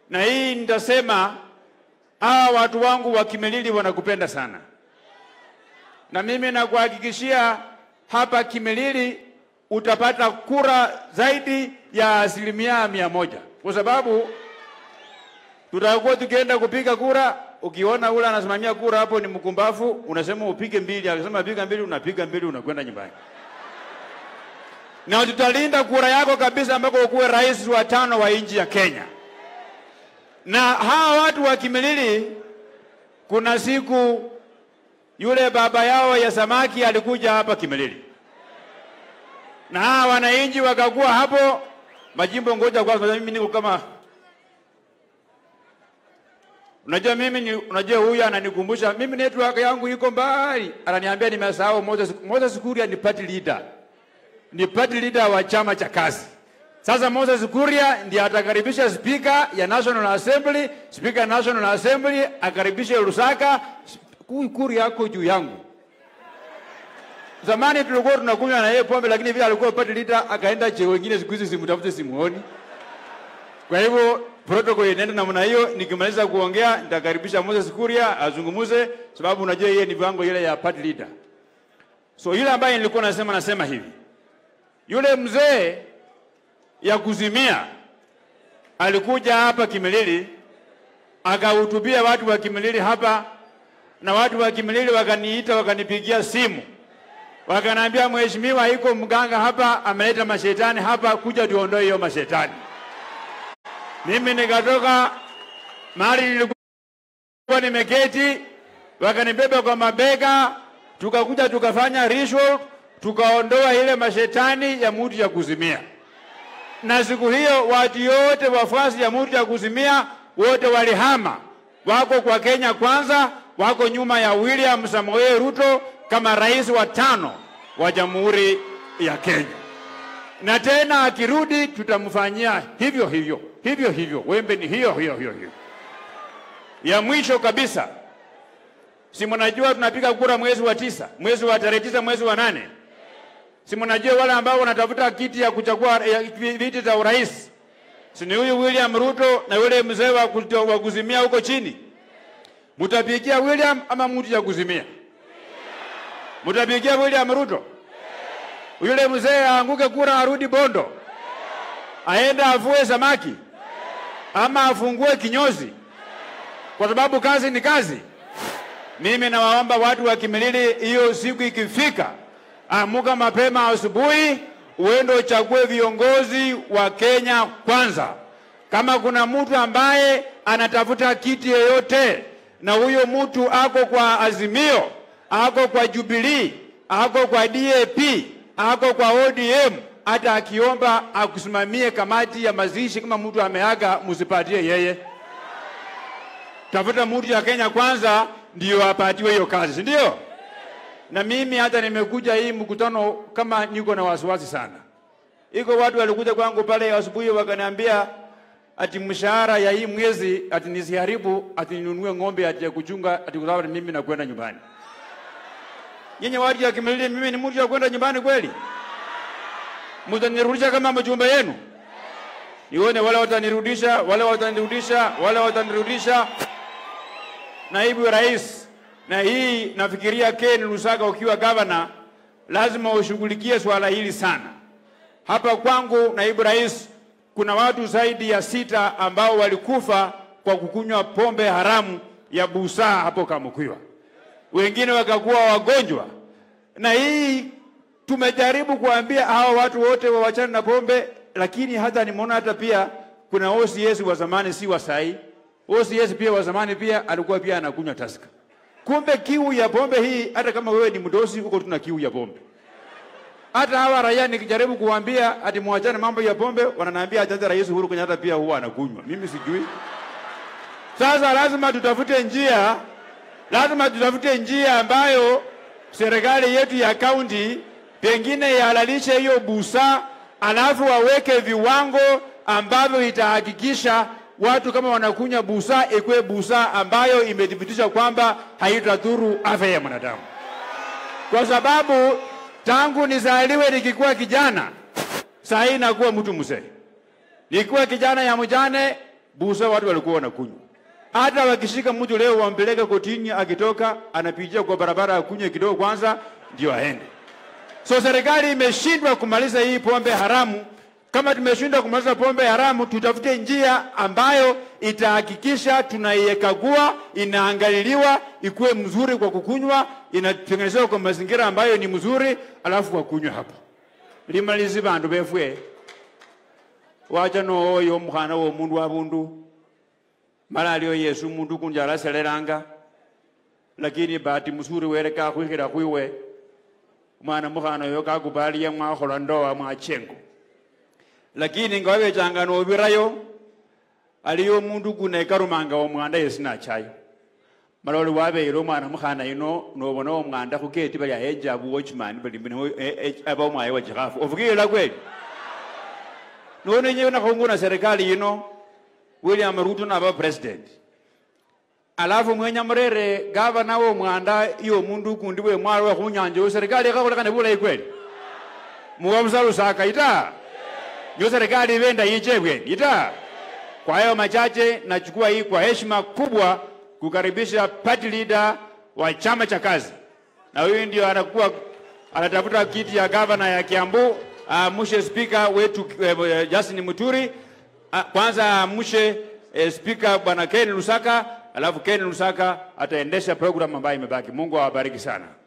na hii nitasema, hawa watu wangu wa Kimilili wanakupenda sana, na mimi nakuhakikishia hapa Kimilili utapata kura zaidi ya asilimia mia moja kwa sababu tutakuwa tukienda kupiga kura. Ukiona ule anasimamia kura hapo ni mkumbafu, unasema upige mbili, akisema piga mbili, unapiga mbili, unakwenda nyumbani. Na tutalinda kura yako kabisa, ambako ukuwe rais wa tano wa nchi ya Kenya. Na hawa watu wa Kimilili, kuna siku yule baba yao ya samaki alikuja hapa Kimilili, na hawa wananchi wakakuwa hapo majimbo. Ngoja kwanza, mimi niko kama Unajua mimi ni, unajua huyu ananikumbusha mimi network yangu iko mbali. Ananiambia nimesahau Moses Moses Kuria ni party leader. Ni party leader wa chama cha kazi. Sasa Moses Kuria ndiye atakaribisha speaker ya National Assembly, speaker ya National Assembly akaribishe Lusaka. Huyu Kuria yako juu yangu. Zamani tulikuwa tunakunywa na yeye pombe, lakini vile alikuwa party leader akaenda cheo wengine, siku hizi simtafute simuoni. Kwa hivyo protocol inaenda namna hiyo. Nikimaliza kuongea nitakaribisha Moses Kuria azungumuze, sababu unajua yeye ni viwango ile ya party leader. So yule ambaye nilikuwa nasema nasema hivi, yule mzee ya kuzimia alikuja hapa Kimilili akahutubia watu wa Kimilili hapa, na watu wa Kimilili wakaniita wakanipigia simu wakaniambia, mheshimiwa, iko mganga hapa ameleta mashetani hapa, kuja tuondoe hiyo mashetani. Mimi nikatoka mahali nilikuwa nimeketi, wakanibeba kwa mabega, tukakuja tukafanya ritual, tukaondoa ile mashetani ya mtu ya kuzimia. Na siku hiyo watu yote wafuasi ya mtu ya kuzimia wote walihama, wako kwa Kenya Kwanza, wako nyuma ya William Samoei Ruto kama rais wa tano wa Jamhuri ya Kenya na tena akirudi tutamfanyia hivyo hivyo hivyo hivyo. Wembe ni hiyo hiyo hiyo hiyo. Ya mwisho kabisa, si mnajua tunapiga kura mwezi wa tisa, mwezi wa tarehe tisa, mwezi wa nane. Si mnajua wale ambao wanatafuta kiti ya kuchagua ya viti za urais, si ni huyu William Ruto na yule mzee wa kuto- wa kuzimia huko chini? Mutapigia William ama mtu ya kuzimia? Mutapigia William Ruto? yule mzee aanguke kura arudi Bondo, aende avue samaki ama afungue kinyozi, kwa sababu kazi ni kazi. Mimi nawaomba watu wa Kimilili, hiyo siku ikifika, amuka mapema asubuhi, uende uchague viongozi wa Kenya Kwanza. Kama kuna mtu ambaye anatafuta kiti yoyote na huyo mtu ako kwa Azimio, ako kwa Jubilee, ako kwa DAP, ako kwa ODM, hata akiomba akusimamie kamati ya mazishi, kama mtu ameaga, msipatie yeye. Tafuta mtu ya Kenya Kwanza ndio apatiwe hiyo kazi, si ndio? Na mimi hata nimekuja hii mkutano kama niko na wasiwasi sana. Iko watu walikuja kwangu pale asubuhi wakaniambia ati mshahara ya hii mwezi ati nisiharibu ati ninunue ng'ombe ati ya kuchunga ati kwa sababu mimi nakwenda nyumbani. Nyinyi watu ya Kimilili, mimi ni mtu ya kwenda nyumbani kweli? Mtanirudisha kama mjumbe yenu? Nione wale watanirudisha, wale watanirudisha, wale watanirudisha. Naibu Rais, na hii nafikiria Ken Lusaka ukiwa gavana, lazima ushughulikie swala hili sana. Hapa kwangu, naibu rais, kuna watu zaidi ya sita ambao walikufa kwa kukunywa pombe haramu ya busaa hapo Kamukwiwa, wengine wakakuwa wagonjwa, na hii tumejaribu kuambia hawa watu wote wawachane na pombe, lakini hata nimeona hata pia kuna OCS wa zamani, si wa sahi. OCS pia wa zamani pia alikuwa pia anakunywa taska. Kumbe kiu ya pombe hii, hata kama wewe ni mdosi, huko tuna kiu ya pombe. Hata hawa raia nikijaribu kuambia ati muachane mambo ya pombe, wananiambia hata Rais Uhuru Kenyatta pia huwa anakunywa. Mimi sijui. Sasa lazima tutafute njia, lazima tutafute njia ambayo serikali yetu ya kaunti pengine ihalalishe hiyo busa, alafu waweke viwango ambavyo itahakikisha watu kama wanakunywa busa ikuwe busa ambayo imethibitisha kwamba haitadhuru afya ya mwanadamu, kwa sababu tangu nizaliwe nikikuwa kijana, saa hii nakuwa mtu mzee. Nikiwa kijana ya mjane busa watu walikuwa wanakunywa. Hata wakishika mtu leo wampeleke kotini, akitoka anapitia kwa barabara akunywe kidogo kwanza ndio aende. So serikali imeshindwa kumaliza hii pombe haramu. Kama tumeshindwa kumaliza pombe haramu, tutafute njia ambayo itahakikisha tunaiekagua, inaangaliliwa, ikuwe mzuri kwa kukunywa, inatengenezewa kwa mazingira ambayo ni mzuri, alafu kwa kunywa hapa limalizi bandu befwe wacha nooyo omukhana womundu abundu mala aliyo yesu mundu kunja alaselelanga lakini bahati mzuri were kakhwikhila khwiwe mwana mukhana oyo kakubaliya mwakhola ndoa mwachengo lakini nga wabechanga nobirayo aliyo omundu kunekarumanga omwanda yesi nachayo mala oli wabeyile omwana mukhana yuno nobona omwanda khuketi bali ahejabu watchman bali mbino- e- e- aba omwaye wa chikhafu ofukiyila kweli nonenyewe nakhunguna serikali yino william ruto naba president alafu mwenya murere gavana womwanda iyo mundu ukundi bwe mwalo we khunyanja yo serikali ikhakhulekane bulayi kweli muwa busalusaka ita nyo serikali ibenda yiche bweni ita kwa hayo machache nachukua hii kwa heshima kubwa kukaribisha party leader wa chama cha kazi na huyu ndio anakuwa anatafuta kiti ya gavana ya Kiambu aamshe spika wetu eh, Justin Muturi Ah, kwanza aamshe eh, spika bwana Ken Lusaka alafu Ken Lusaka ataendesha program ambayo imebaki Mungu awabariki sana